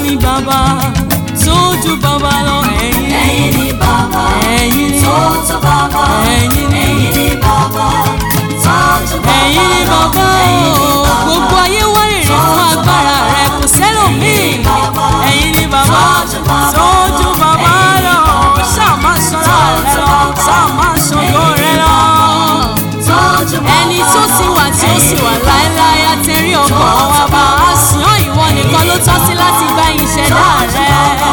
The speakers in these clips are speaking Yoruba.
ni bàbá tó ju bàbá lọ ẹ̀yin ẹ̀yin ni bàbá ẹ̀yin ni tó tó bàbá ẹ̀yin ni ẹ̀yin ni bàbá tó tó bàbá ẹ̀yin ni bàbá ẹ̀yin ni o bàbá. gbogbo ayé wárìrì fún agbára rẹ kò sẹ́lòmíì ẹ̀yin ni bàbá tó ju bàbá lọ ṣáà má sọ̀rọ̀ rẹ lọ ṣáà má sọ̀rọ̀ rẹ lọ ẹni tó ti wà tí ó sì wà láéláé àtẹ̀rí ọkàn wa bá a sùn ọ́ ìwọ nìkan ló tọ́ sí láti gba ìṣẹ̀dá rẹ.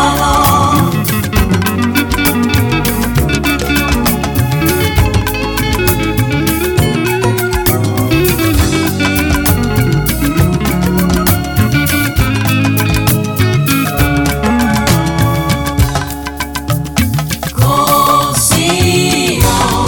Kò sí o,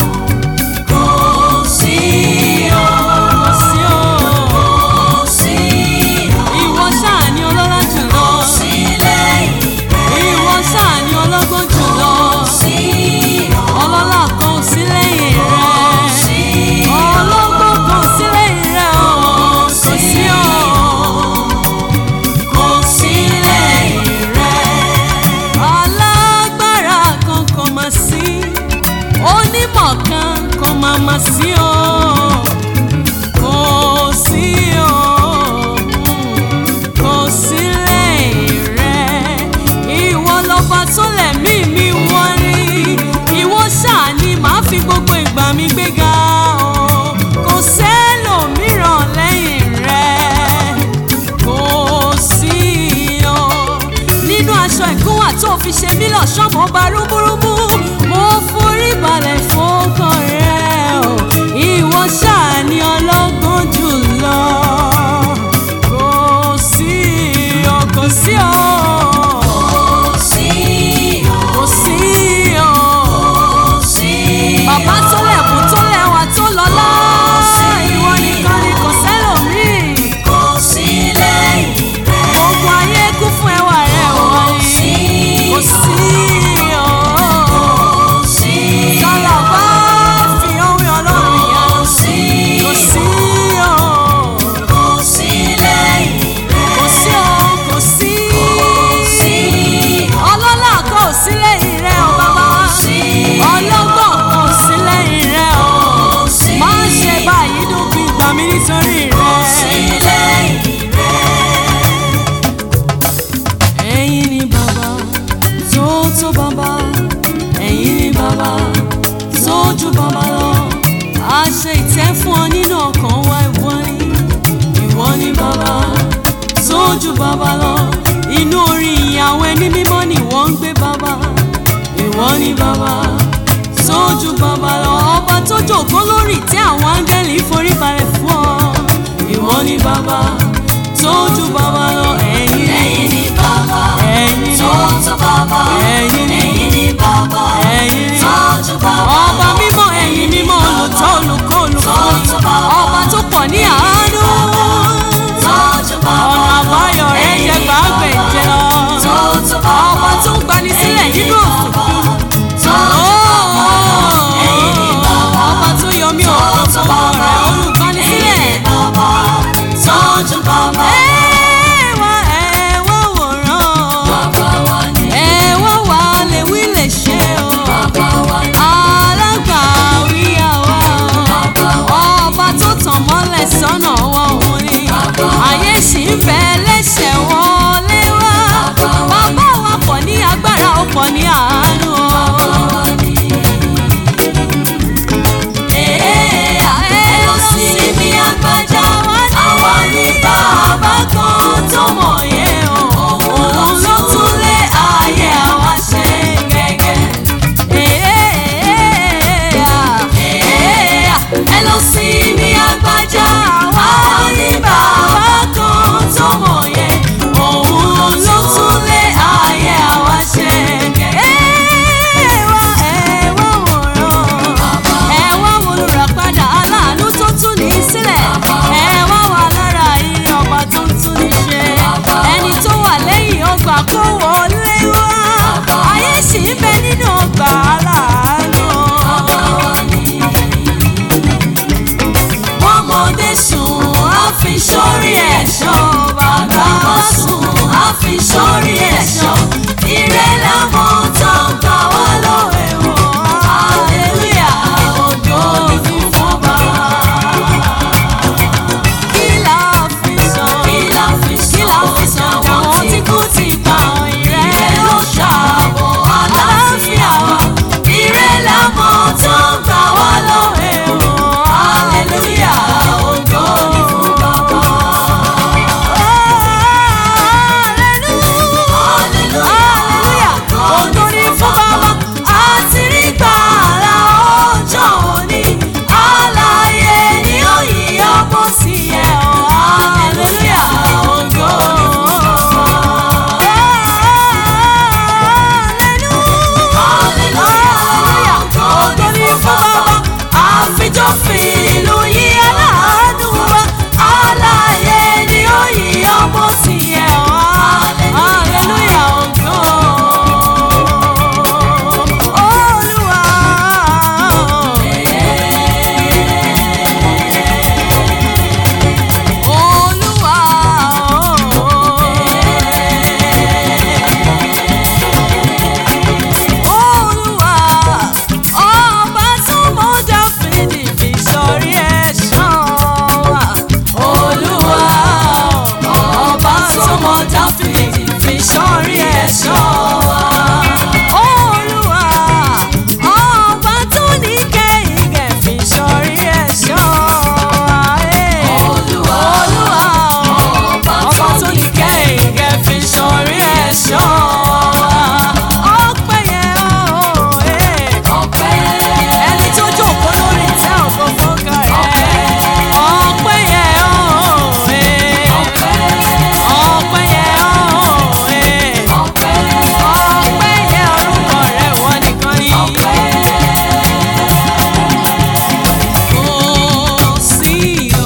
kò sí o, sí o kò sí o, ìwọ ṣáà ni ọlọ́lá jùlọ sí lẹ́yìn rẹ̀. ìwọ ṣáà ni ọlọ́gbọ́n jùlọ Sí o, ọlọ́lá kan ò sí lẹ́yìn rẹ sí ọlọ́gbọ́n kan ò sí lẹ́yìn rẹ o kò sí o kò sí lẹ́yìn rẹ̀. alágbára kan kò mà sí onímọ̀ kan kò mà mà sí o kò sí o kò sí lẹ́yìn rẹ ìwọ lọ́ba tó lẹ̀mí mi wọ́n ní ìwọ ṣáà ni màá fi gbogbo ìgbà mi gbéga o kò sẹ́lòmíràn lẹ́yìn rẹ kò sí o nínú aṣọ ìkúnwà tó fi ṣe mí lọ́ṣọ́ mo bá rúmúrúmú mo forí balẹ̀ fọ́kàn rẹ o ìwọ ṣáà ni ọlọ́gbọ́n jùlọ kò sí o kò sí o Kò sí o, kò sí o kò sí o. bàbá tó lẹ̀kùn tó lẹ́wà tó lọ́lá ìwọ nìkan ni kò sẹ́lòmíì. Kò sí lẹ́yìn rẹ̀. gbogbo ayé kún fún ẹwà rẹ wọ́n ní kò sí o. Kò sí sọlá bá fi ohun ọlọ́run yá kò sí kò sí o. kò sí lẹ́yìn rẹ̀. kò sí o kò sí. Kò sí ọlọ́lá kò sí lẹ́yìn rẹ o bàbá. sí ọlọ́gbọ́n kò sí lẹ́yìn rẹ o. kò sí má ṣe báyìí dúpin gbà mí nítorí kò sí rẹ. lẹ́yìn ẹ̀yin ni bàbá tó tó bàbá ẹ̀yin ni bàbá tó ju bàbá lọ a ṣe ìtẹ́ fún ọ nínú ọkàn wa ìwọ ni ìwọ ni bàbá tó ju bàbá lọ inú orin ìyàwó ẹni mímọ́ ni wọ́n ń gbé bàbá ìwọ ni bàbá tó ju bàbá lọ ọba tó jòkó lórí ìtẹ́ àwọn áńgẹ́lì forí balẹ̀ fún ọ ìwọ ni bàbá tó ju bàbá lọ ẹ̀yin ni ẹ̀yin ni bàbá ẹ̀yin ni tó tó bàbá ẹ̀yin ni ẹ̀yin ni bàbá ẹ̀yin ni tó tó bàbá ọba mímọ́ ẹ̀yin mímọ́ olùtọ́ olùkọ́ olùkọ́ ọba tó pọ̀ ní àánú tó tó bàbá ọ̀nà àbáyọ rẹ̀ jẹ́ gbàgbẹ́jẹ lọ tó tó bàbá ọba tó ń gbani sílẹ̀ nínú òkùnkùn tó ẹ̀yin ni ọba tó yọ mí òkùnkùn rẹ̀ olùgbani sílẹ̀ bàbá tó tó fi sórí ẹ̀ṣọ́ ire làwọn tó ń gbà wá lọ́wọ́ ẹ̀wọ̀n hallelujah ògo ni fún bàbá. kí la fi sọ kí la fi kí la fi sọ àwọn tí kú ti pa ìrẹ́ ire ló ló ṣàbò ṣàbò àlàáfíà wa ire làwọn tó ń gbà wá lọ́wọ́ ẹ̀wọ̀n hallelujah ògo ni fún bàbá. Hallelujah. Ògo ni fún Baba. àti rí gbàrà ọjọ́ òní alààyè ni ó yí ọmọ sí ẹ ọ́ hallelujah ògo ni fún bàbá. hallelujah ògo ni fún bàbá àfijọ́fin ìlú yí aláàánú wa alààyè ni ó yí ọmọ sí ẹ ọ́ hallelujah ògo. Olúwa ọba tó mọ Dáfídì fi sórí ẹ̀ṣọ́ wa. Olúwa, ọba tó ní kẹ́hìngẹ̀ fi sọrí ẹ̀ṣọ́ ayé. Olúwa, Olúwa, ọba ọba tó ní kẹ́hìngẹ̀ fi sọrí ẹ̀ṣọ́ ọpẹ́ yẹn o, eh. ọpẹ́ ẹni tó jókòó lórí ìtẹ́ ògo fọ́gà rẹ̀. ọpẹ́ yẹn o, eh. ọpẹ́ ọpẹ́ yẹn o, eh. ọpẹ́ ọpẹ́ yẹn orúkọ rẹ̀ wọ́n nìkan ni. ọpẹ́ Kò sí o,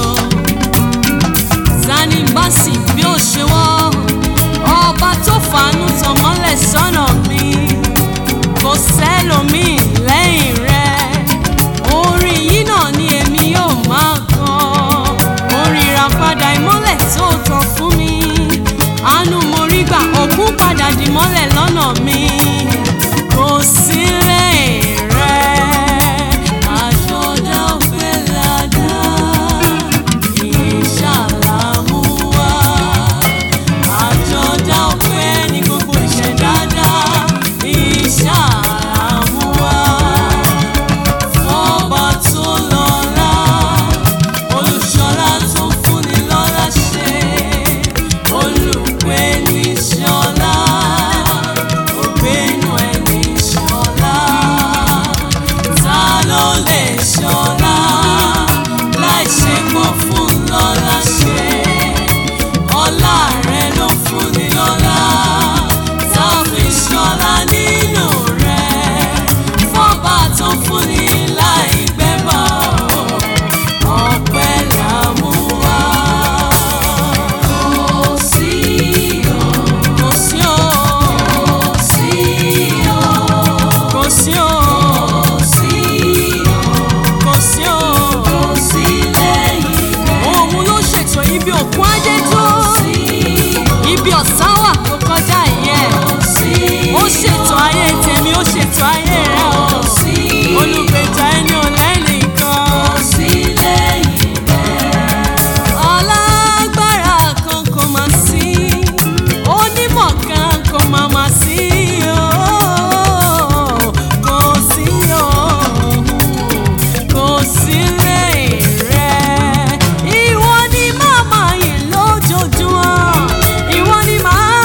Sani Mbasi bí ó ṣe wọ́, ọba tó fàánú tàn mọ́lẹ̀ sọ́nà mi, kò sẹ́lòmíì lẹ́yìn rẹ̀. Orin yìí náà ni èmi yóò máa kọ, orin ìràpadà ìmọ́lẹ̀ tó tàn fún mi. Àánú mo rí gbà, òkun padà dì mọ́lẹ̀ lọ́nà mi, kò sí lẹ́yìn rẹ̀. Àjọ̀dá ọ̀fẹ́ ládá, ìṣàlámú wá. Àjọ̀dá ọ̀fẹ́ ní gbogbo ìṣẹ̀dá, ìṣàlámú wá. Fọ́ba tó lọ́lá, olùṣọ́lá tó fúnni lọ́lá ṣe. Olùpẹ̀ ní ṣọlá, ògbénu ẹ̀ ní ṣọlá. Ta ló lè ṣọlá láì ṣe pọ̀ fún lọ́lá ṣe? Ọlá rẹ̀ ló fúnni lọ́lá, tá a fi ṣọlá nínú rẹ̀. Fọ́ba tó fúnni láì gbẹ́bọ̀, ọpẹ́ là mú wá. kò sí o Kò sí o, kò sí o kò sí o, kò sí o kò sí o. kò sí lẹ́yìn rẹ̀ Òun ló ṣètò ibi òkun ajé tó. sí Ibi ọ̀sán wà tó kọjá ìyẹn. kò sí Ó ṣètò ayé tèmi, ó ṣètò ayé rẹ̀ o. kò sí Olùgbèjà ẹni ò lẹ́nìkan. kò sí lẹ́yìn rẹ̀ Alágbára kan kò mà sí. Onímọ̀ kan kò mà mà sí o. Kò sí o. Kò sí lẹ́yìn rẹ̀. Ìwọ ni màmá yìí lójoojúmọ́. Ìwọ ni màá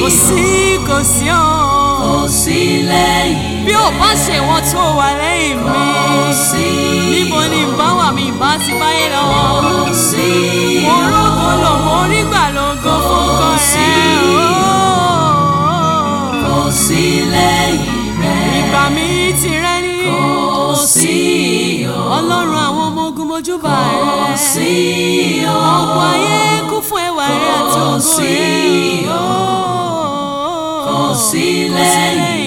sí kò sí ọ́ kò sí lẹ́yìn bí ò bá ṣe wọn tó wà lẹ́yìn mi kò sí níbo ni ìbá wà mí ìbá ti báyé lọ kò sí mo rógo lò mo rí gbà lógo fún kọ sí kò sí lẹ́yìn rẹ̀ ìgbà mi ti rẹ́ ní kò sí o ọlọ́run àwọn ọmọ ogun mojúbà kò rẹ̀ sí o ọ̀pọ̀ ayé kún fún ẹwà rẹ̀ àti Kò ògo sí rẹ̀ o. kò sí lẹ́yìn